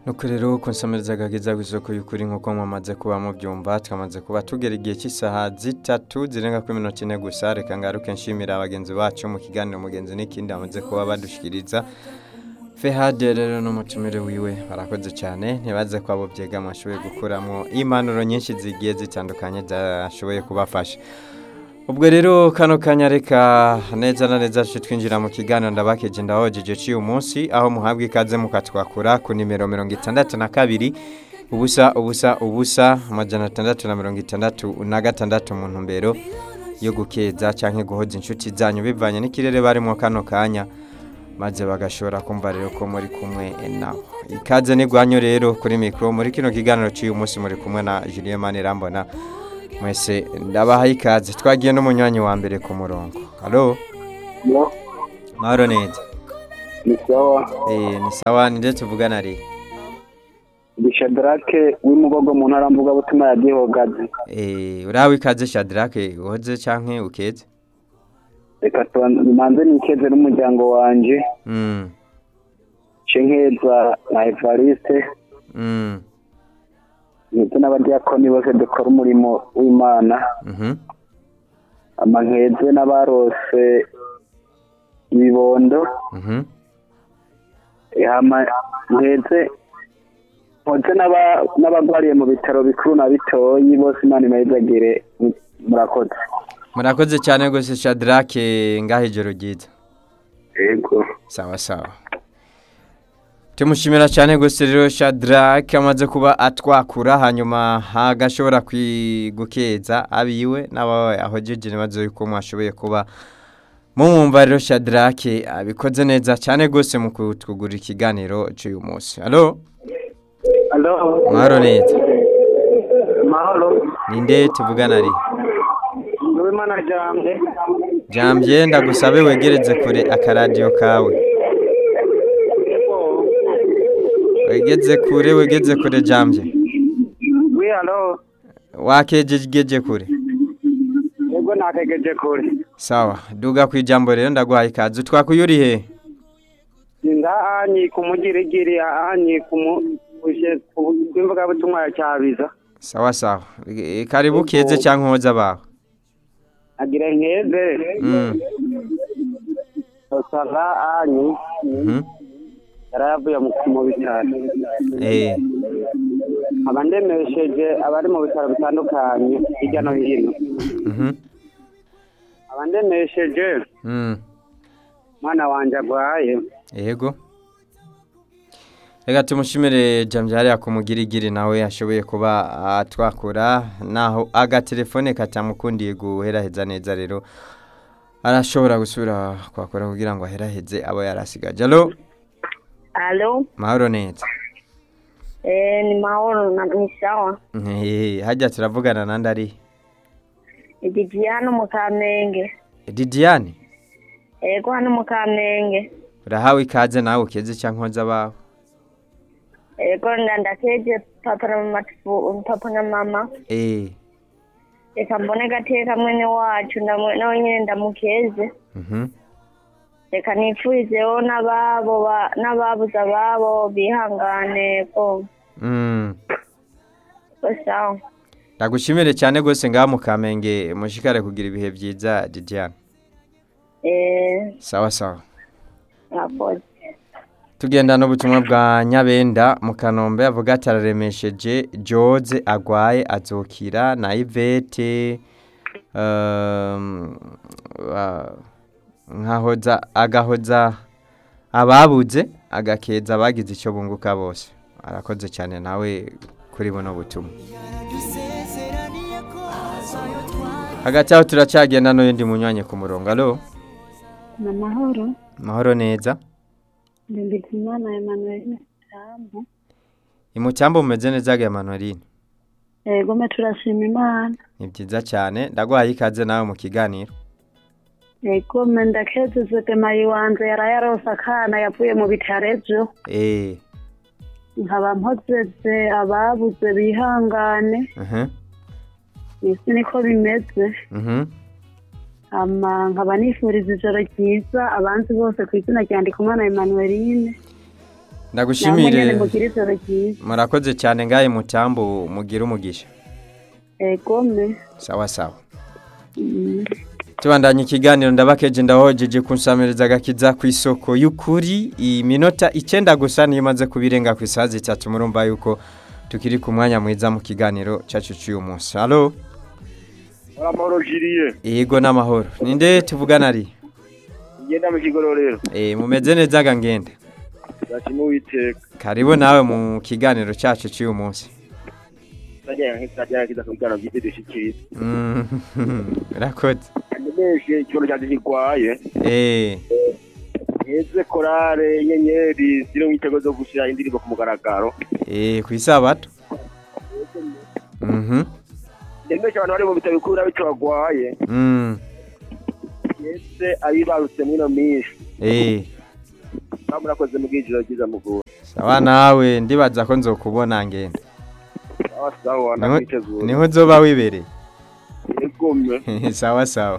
nuko rero konsamiriza agakiza kw'isoko y'ukuri nk'uko mwamaze kuba mubyumva twamaze kuba tugera igihe cy'isaha zitatu zirenga kuri minota ine gusa reka ngaruke nshimira abagenzi bacu mu kiganiro mugenzi n'ikindi bamaze kuba badushikiriza fehade rero n'umutumire wiwe barakoze cyane ntibaze ko abo byegama ashoboye gukuramo impanuro nyinshi zigiye zitandukanye zashoboye kubafasha ubwo rero kano kanya reka neza na neza duce twinjira mu kiganiro ndabakeje ndahojeje cy'uyu munsi aho muhabwa ikaze mukatwakura ku nimero mirongo itandatu na kabiri ubusa ubusa ubusa amajana atandatu na mirongo itandatu na gatandatu mu ntumbero yo gukeza cyangwa guhoza inshuti zanyu bivanye n'ikirere barimo kano kanya maze bagashobora kumva rero ko muri kumwe nabo ikaze n'igwanyo rero kuri mikoro muri kino kiganiro cy'uyu munsi muri kumwe na Julien Manirambona mwese ndabahaye ikaze twagiye n'umunywanyi wa mbere ku murongo halo Yo, mahoro neza ni sawa eh ni sawa ni ndetse tuvugana ari ndi shadarake w'imugogo mu ntara mvugabutumwa ya gihogazi eh urawe ikaze Shadrack uhoze canke ukeze reka tubanze nikeze n'umuryango wanje mm ce nkeza na evariste mm ndetse n'abadiyakoni bose dukora umurimo w'imana mhm ama nkeze n'abarose ibibondo mhm hama nkeze nkoze n'aba- n'abagwariye mu bitaro bikuru na bitoyi bose imana imayizagire murakoze murakoze cyane gose Shadrack ngaho ijoro ryiza yego sawa sawa tumushimira cyane gusa rero Shadrack amaze kuba atwakura hanyuma hagashobora kwigukeza abiwe n'abawe ahojeje nibazo yuko mwashoboye kuba mumwumva rero Shadrack abikoze neza cyane gose mu kutugura ikiganiro cy'uyu munsi halo alo mahoro neza mahoro ninde tuvugana ari Nduwimana Jambe jambye ndagusabe wegereze kure akaradiyo kawe wegeze kure wegeze kure jambye wi alo wakejegeje kure yego nategeje kure sawa duga ku ijambo rero ndaguhaye ikaze utwakuye uri he inda anyi kumugirigiri anyi kumuje kwimvuga butumwa ya cyabiza sawa sawa E, karibu keze cyangwa nkoza bawe agira nkeze Mm, usanga anyi mhm, yaravuye mu mu bitaro eh, aba ndemesheje abari mu bitaro bitandukanye hirya no hino mhm, aba ndemesheje mm, mwana wanjye agwaye yego reka tumushimire jambye hariya ku mugirigiri nawe ashoboye kuba atwakura naho agatelefone katamukundiye guheraheza neza rero arashobora gusubira kwakora kugira ngo aheraheze abo yarasigaje alo Alo, mahoro neza eh, ni mahoro na ni sawa. Eh, hajya turavugana nandi ari Igiji hano mu Kamenge. Didiane Ego hano mu Kamenge. urahawe ikaze nawe ukeze cyangwa nkoza abawe Ego ndandakeje papa na mama tufu- papa na mama. eh Reka mbone gateka mwene wacu ndamwe nawe nyene ndamukeze. mhm Reka nipfurizeho n'ababo ba- n'ababuze ababo bihangane ko mm ko sawa. ndagushimire cyane gose ngaha mu Kamenge mushikare kugira ibihe byiza Didiane Eh, sawa sawa murakoze. tugenda n'ubutumwa bwa nyabenda mu kanombe avuga ati araremesheje George agwaye azokira na Yvette um, wa- nkahoza agahoza ababuze agakeza abagize icyo bunguka bose arakoze cyane nawe kuri buno butumwa hagati aho turacyagenda n'undi munywanyi ku murongo alo ni amahoro mahoro neza ndembitse imana Emmanuel Tambo imucyambo mumeze neza ga Manurine yego me turashima imana ni byiza cyane ndaguhaye ikaze nawe mu kiganiro yego me ndakeze demayi wanje yaraye arose akana yavuye mu bitaro ejo eh nkaba mpozeze ababuze bihangane mhm isi niko bimeze mhm ama nkaba nifuriza ijoro ryiza abanzi bose ku izina rya Ndikumana Emmanueline ndagushimire mugire ijoro ryiza murakoze cyane ngahe mutambu mugira umugisha egome sawa sawa tubandanye ikiganiro ndabakeje ndahojeje kunsamiriza agakiza ku isoko y'ukuri iminota icyenda gusa niyo imaze kubirenga ku isaha zitatu murumva yuko tukiri ku mwanya mwiza mu kiganiro cyacu cy'uyu munsi halo amahoro jiriye yego n'amahoro ninde tuvugana ari ngenda mu kigororero Eh, mumeze neza ga ngende gakima uwiteka karibu nawe mu kiganiro cyacu cy'uyu munsi ndajyana nk'ikajyana kiza kubigana byite dushikiriza Mm, urakoze ndemeshe ikibazo cyanjye kirwaye Eh, heze korale inyenyeri ziri mu mitego zo gushyira indirimbo ku mugaragaro eh, ku isabato Mhm, ndemeshe abantu bari mu bitaro bikuru n'abico barwaye mm, heze abibarutse muri ino minsi eh. nta murakoze mu bwinjiro ryiza mugura sawa nawe ndibaza ko nzokubona ngende sawa sawa Niho- ndakwitegura niho uzoba wibereye yegome sawa sawa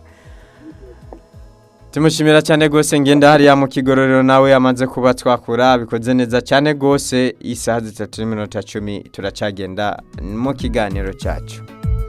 tumushimira cyane rwose ngenda hariya mu kigororero nawe amaze kuba twakura bikoze neza cyane rwose isaha zitatu n'iminota cumi turacagenda mu kiganiro cyacu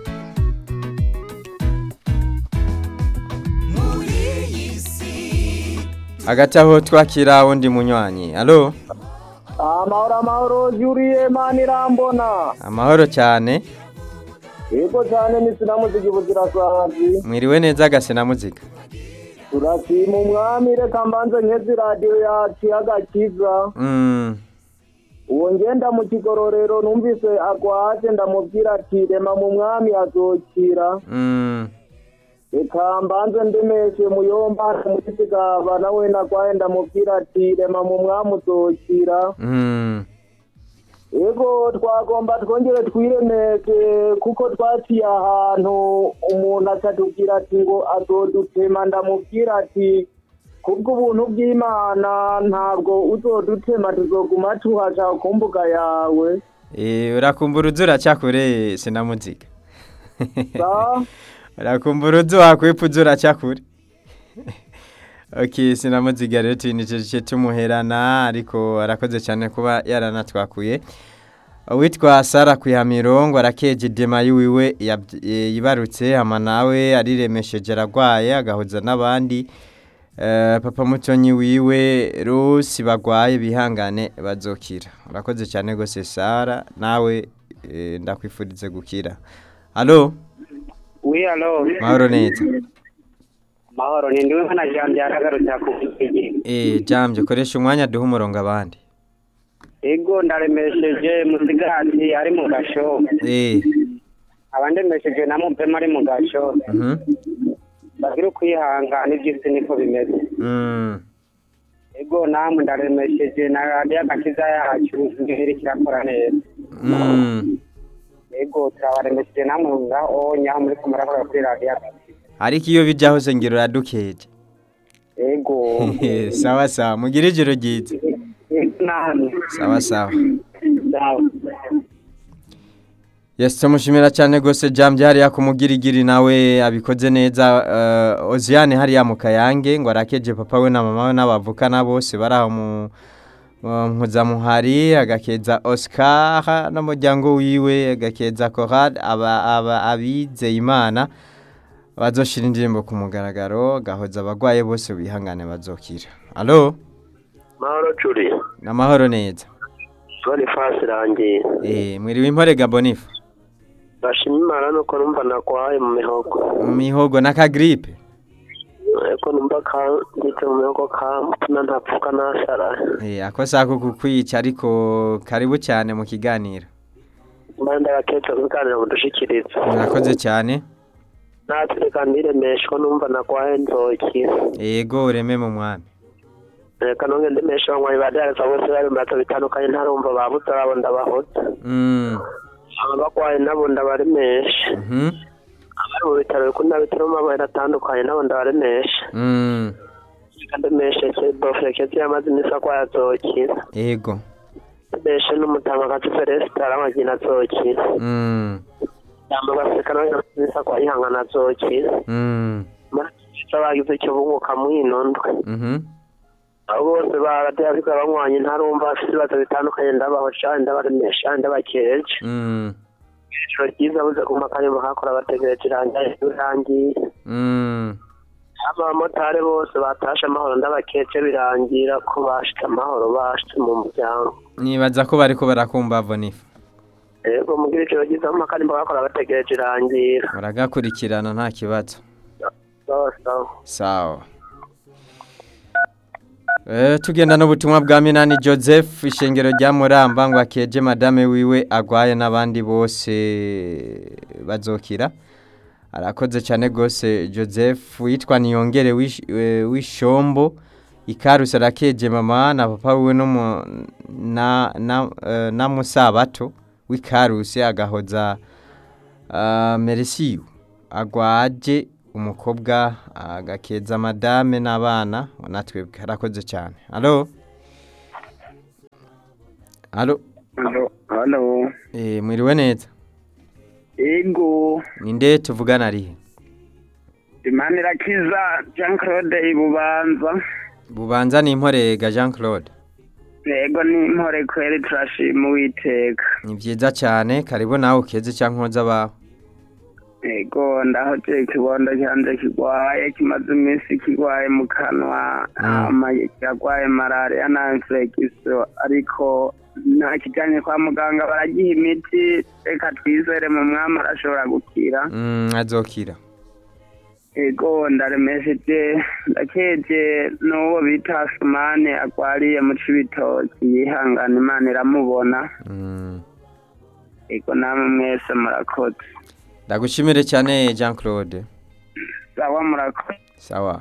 hagati aho twakira wundi munywanyi alo amahoro amahoro juriye mani irambona amahoro cyane yego cyane ni sinamuzigi buzirasazi mwiriwe neza agase na muzika turashima umwami reka mbanze nkezi radiyo yacu y'agakiza Mm, uwo ngenda mu kigororero numvise agwaje ndamubwira ati rema mu mwami azokira mm, reka mbanze ndemeshe muyomba muri sigaba nawe nagwaye ndamubwira ati rema mu mwami uzokira mm. yego twagomba twongere twiremeke kuko twaciye ahantu umuntu akatubwira ati ngo azodutema ndamubwira ati kubw'ubuntu bw'imana ntabwo uzodutema tuzoguma tuhaca ku mbuga yawe Eh, urakumbura uzi uracyakure sinamuzika sa urakumbura uzi wakwipa uzi uracyakure ok sinamuziga rero tuyinijeje tumuherana ariko arakoze cyane kuba yaranatwakuye uwitwa sara kwihamirongo arakeje dema yiwiwe yab- eh, yibarutse hama nawe ariremesheje aragwaye agahuza n'abandi Eh, papa mutonyi wiwe rusi bagwaye bihangane bazokira urakoze cyane rwose sara nawe eh, ndakwifurize gukira halo wi alo mahoro neza mahoro ni ndiwe hana jambo yaragarutse akubwige eh jamje koresha umwanya duha umurongo abandi ego ndaremesheje musigati ari mu gasho eh abandemesheje na mupema ari mu gasho mhm bagira ukwihangana iby'isi niko bimeze mm ego namwe ndaremesheje na radiyo agakiza yacu ngiheri kirakora neza mm ego turabaremesheje namwe ngaho nyaho muri kumurakora kuri radiyo agakiza ariko iyo bijya hose ngira uradukeje ego sawa sawa mugire ijoro ryiza namwe sawa sawa sawa Yes, tumushimira cyane gose Jamje hariya kumugirigiri nawe abikoze neza uh, Oziane hariya mu Kayange ngo arakeje papa we na mama we n'abavukana bose baraho mu mu- mpuzamuhari agakeza Oscar n'umuryango wiwe agakeza Corad aba, aba abize Imana bazoshira indirimbo ku mugaragaro gahoza abagwaye bose bihangane bazokira Allo mahoro curi namahoro neza soni fasi irangiye eh mwiriwe impore Gabonifa ndashima imana nuko numva nakwaye mu mihogo mu mihogo n'aka gripe ariko numva kanditse mu mihogo kampuna ntapfuka nasara Eh, ako sako kukwica ariko karibu cyane mu kiganiro mbanda gaketse kuganira mudushikiriza murakoze cyane natwe reka ndiremeshwa numva nakwaye nzoki yego ureme mu mwami reka nonge ndemesha abanywanyi ba darasa bose bari mu bibazo bitandukanye ntarumva babuze abo ndabahoza Mm, abagwaye nabo ndabaremesha mhm, abari mu bitaro bikuru n'abitaro mu mabara atandukanye nabo ndabaremesha mm, reka ndemeshe sebofure kezi yamaze iminsi akwaye azokira yego ndemeshe n'umutamakazi feresita aramagina azokira Mm, yamugaseka nawe yamaze iminsi akwaye ihangana azokira mm, murakiza bagize icyo bunguka mwinondwe mhm, abo bose barateye ariko abanywanye ntarumva bafite ibibazo bitandukanye ndabahosha ndabaremesha ndabakeje Mm. ijoro ryiza buze ku makarimbo hakora bategereje irangiye irangiye Mm. abamotari bose batashe amahoro ndabakeje birangira ko bashitse amahoro bashitse mu muryango nibaza ko bariko barakumva bonifa yego mugira ijoro ryiza mu makarimbo hakora bategereje irangira baragakurikirana nta kibazo sawa sawa sawa Eh, tugenda n'ubutumwa bwa minani joseph ishengero rya muramba ngo akeje madame wiwe agwaye n'abandi bose bazokira arakoze cyane rwose joseph witwa niyongere Wish- eh, w'ishombo ikaruse arakeje mama na papa wiwe no mu- na, na, eh, na musabato w'ikaruse agahoza uh, merisiyo agwaje umukobwa agakeza madame n'abana natwebwe arakoze cyane alo alo halo halo e, mwiriwe neza ego ninde tuvugana arihe imana irakiza jean claude ibubanza bubanza ni imporega jean claude ego ni impore kweri turashima uwiteka ni byiza cyane karibu nawe ukeze cyangwa nkoza abawe ego ndaho je ikibondo cyanje kigwaye kimaze iminsi kigwaye mu kanwa hama kiragwaye malariya na infection ariko nta kijanye kwa muganga baragiha imiti reka twizere mu mwami arashobora gukira mm, azokira ego ndaremesheje ndakeje n'uwo bita asumane agwariye mu cibitoki yihangana imana iramubona mm. ego namwe mwese murakoze ndagushimire cyane jean claude sawa murakoze sawa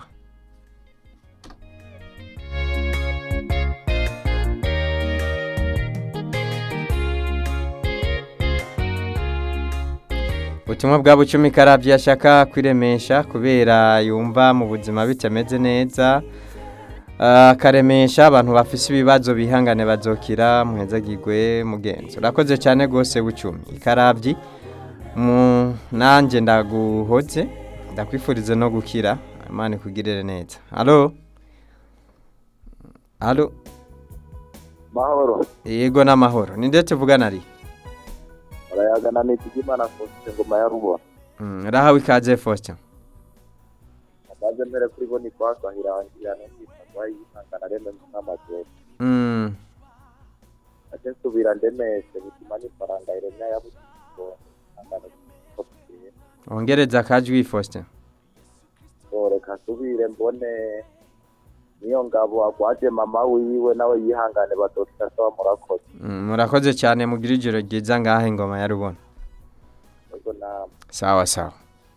ubutumwa bwa bucumi karabye ashaka kwiremesha kubera yumva mu buzima bitameze neza Ah, akaremesha abantu bafise ibibazo bihangane bazokira muhezagirwe mugenzi urakoze cyane rwose bucumi ikarabyi mu nanjye ndaguhoze ndakwifuriza no gukira imana ikugirire neza halo halo mahoro yego n'amahoro ni ndetse tuvugana ari barayagana n'ikigimana fosite ngoma ya rubona Mm, rahawe ikaze faustin amaze mbere kuri bo ni kwasahirangirana n'itagwa yihangana reme n'amajoro Mm, ate nsubira ndemeshe bituma n'ifaranga iremya yabuze ihangana kopie wongereza akajwi faustin reka nsubire mbone niyo ngabo agwaje mama wiwe nawe yihangane badokita sawa murakoze Mm, murakoze cyane mugira ijoro ryiza ngahe ingoma ya rubona ubwo namwe sawa sawa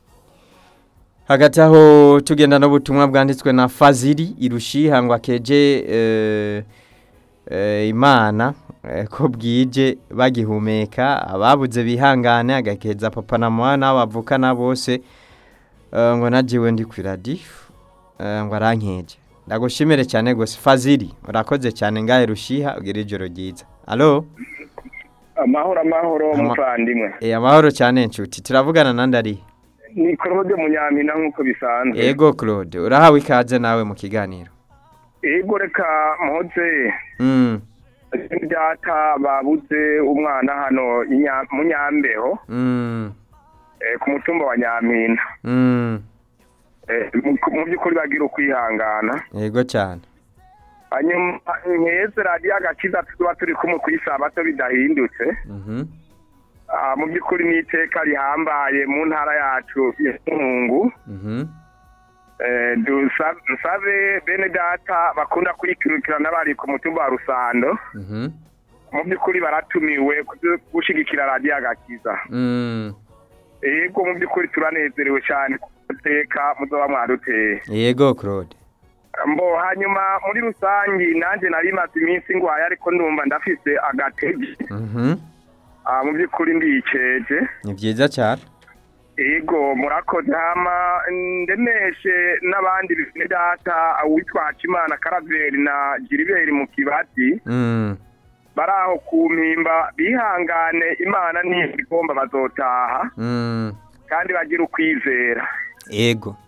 hagati aho tugenda n'ubutumwa bwanditswe na faziri irushiha ngo akeje eh, eh, imana eh, ko bwije bagihumeka ababuze bihangane agakeza papa na mwana bavukana bose eh, ngo nagiwe ndi ku iradiyo eh, ngo arankeje ndagushimire cyane gusa faziri urakoze cyane ngahe rushiha ugira ijoro ryiza alo amahoro amahoro Ama- muvandimwe eh, amahoro cyane nshuti turavugana nandi ari ni claude munyamina nk'uko bisanzwe ego claude urahawe ikaze nawe mu kiganiro ego reka mpoze Mm, data babuze umwana hano i Nya- mu nyambeho mm, eh, ku mutumba wa nyampinda mm, Eh, mu mu by'ukuri bagira ukwihangana ego cyane hanyuma nkeze radiyo agakiza tuba turi kumwe ku isabato bidahindutse Mhm, Ah, mu by'ukuri ni iteka rihambaye mu ntara yacu ya muhungu mhm, Eh, dusa- nsabe bene data bakunda kurikirikirana bari ku mutumba wa rusando mhm, mu by'ukuri baratumiwe kudu- gushigikira radiyo agakiza mm, yego mu by'ukuri turanezerewe cyane kuteka muzoba mwaduteye ego claude mbo hanyuma muri rusangi nanjye nari maze iminsi ngwaye ariko ndumva ndafise agatege Mhm, Ah, mu by'ukuri ndiceje ni byiza cyane yego murakoze hama ndemeshe n'abandi bene data witwa Hakimana Karaveri na Giriberi mu kibati Mm, bari aho ku mpimba bihangane imana ntigomba bazotaha mm, kandi bagira ukwizera ego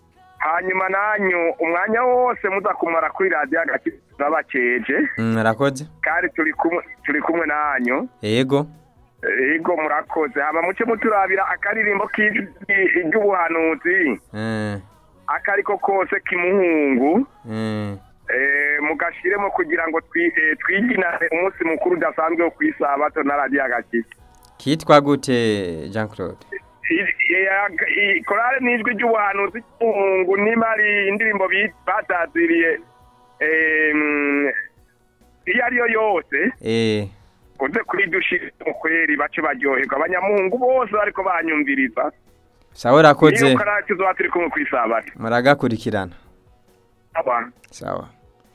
hanyuma nanyu umwanya wose muza kumara kuri radiyo agakiza turabakeje Mm, murakoze kandi turi kumwe turi kumwe nanyu yego ego murakoze haba muce muturabira akaririmbo k'ijwi ry'ubuhanuzi Eh, akariko kose kimuhungu eh. eh, mugashiremo kugira ngo twi- eh, twiginane umunsi mukuru udasanzwe wo kwisabato na radiyo agakiza kitwa gute jean claude I- i- i- korale n'ijwi ry'ubuhanuzi ry'umuhungu nimari indirimbo bi- bataziriye em, iyo ariyo yose Eh, uze kuri dushira mu kweri bace baryoherwa abanyamuhungu bose bariko banyumviriza sawa urakoze niyo korale tuzoba turi kumwe kwisabato muragakurikirana aba sawa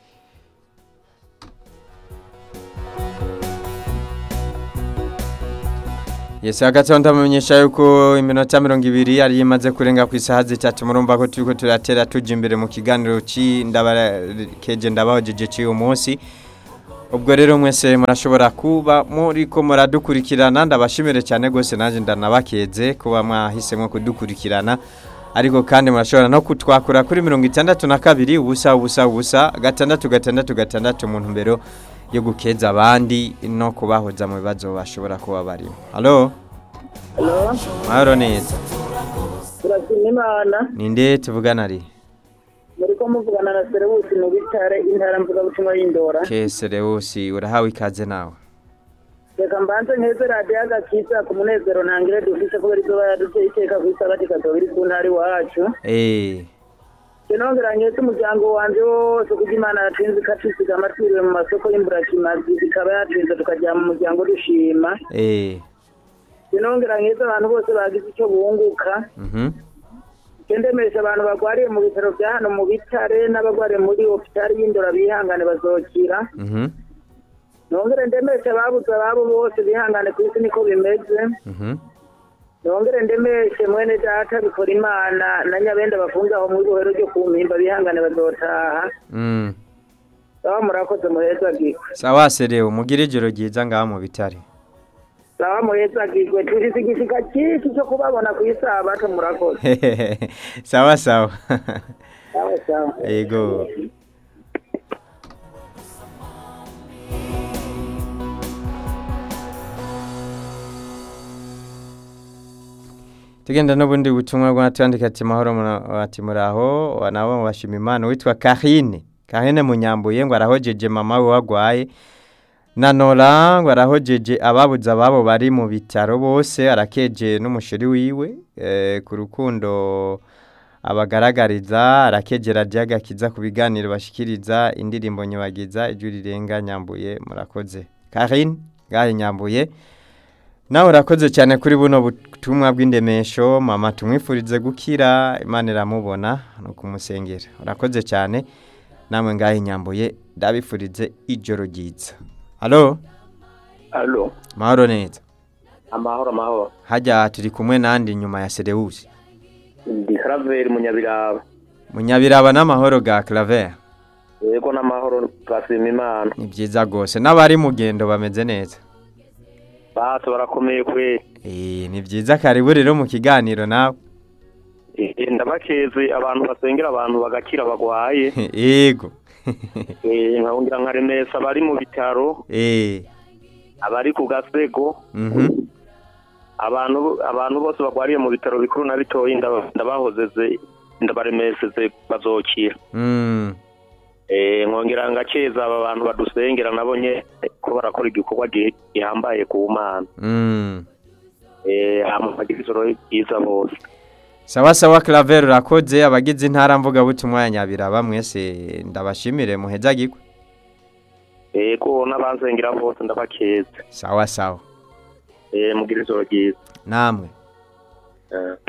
Yes, hagati aho ndamenyesha yuko iminota mirongo ibiri yari imaze kurenga ku isaha zitatu murumva ko turiko turatera tuja imbere mu kiganiro ci ndabakeje ndabahojeje cy'uyu munsi ubwo rero mwese murashobora kuba muriko muradukurikirana ndabashimire cyane rwose nanjye ndanabakeze kuba mwahisemo kudukurikirana ariko kandi murashobora no kutwakura kuri mirongo itandatu na kabiri ubusa ubusa ubusa gatandatu gatandatu gatandatu mu ntumbero yo gukeza abandi no kubahoza mu bibazo bashobora kuba barimo halo Halo, mahoro neza turashima Imana ninde tuvugana ari muriko muvugana na Serebusi mu bitare intara mvugabutumwa y'Indora keserewusi urahawe ikaze nawe reka mbanze nkeze radiyo agakiza ku munezero ntangire dufise kubera izuba yaduteye iteka ku isabati ikazaba iri ku ntara iwacu eh sinongera nkeze umuryango wanje wose kuko imana yatinze ikatusiga amatwiriwe mu masoko y'imburakimazi ikaba yatinze tukajya mu muryango dushima eh sinongera nkeze abantu bose bagize icyo bunguka mhm ndemesha abantu barwariye mu bitaro bya hano mu bitare n'abarwariye muri hopitali y'indora bihangane bazokira mhm nongere ndemeshe ababuze ababo bose bihangane ku isi niko bimeze mhm nongere ndemeshe mwene data bikora imana na nyabenda bafunze aho mu ibohero ryo ku mpimba bihangane bazotaha mm baba murakoze muhezagirwe sawa serewo mugire ijoro ryiza ngaha mu bitare baba muhezagirwe tufise igishika cyinshi cyo kubabona ku isabato murakoze sawa sawa sawa sawa yego tugenda n'ubundi butumwa bw'atandika ati mahoro mura- ati muraho nabo bashima imana witwa Karine Karine munyambuye ngo arahojeje mama we wagwaye na Nora ngo arahojeje ababuze ababo bari mu bitaro bose arakeje n'umusheri wiwe eh, ku rukundo abagaragariza arakegera ryagakiza ku biganiro bashikiriza indirimbo nyibagiza ijwi rirenga nyambuye murakoze Karine ngahe nyambuye nawe urakoze cyane kuri buno butumwa bw'indemesho mama tumwifurize gukira imana iramubona ni ukumusengera urakoze cyane namwe ngahe nyambuye ndabifurize ijoro ryiza halo alo mahoro neza amahoro amahoro hajya turi kumwe nandi nyuma ya serewusi ndi karaveri munyabiraba munyabiraba n'amahoro ga claver yego n'amahoro turashima imana ni byiza rwose n'abari mu gendo bameze neza basi barakomeye kweri Eh, ni byiza karibu rero mu kiganiro nawe Eh, ndabakeze abantu basengera abantu bagakira bagwaye yego Eh, nkabungira nka remesa abari mu bitaro Eh, abari ku gasego mhm. abantu abantu bose bagwariye mu bitaro bikuru na bitoyi ndaba- ndabahozeze ndabaremeseze bazokira Mm, Eh, nkongera ngakeza aba bantu badusengera nabo nye ko barakora igikorwa gi- gihambaye ku mana mm. Eh, hama bagira ijoro ryiza bose sawa sawa claver urakoze abagize intara mvugabutumwa ya nyabiraba mwese ndabashimire muhezagirwe yego n'abansengera bose ndabakeze sawa sawa Eh, mugira ijoro ryiza namwe Eh.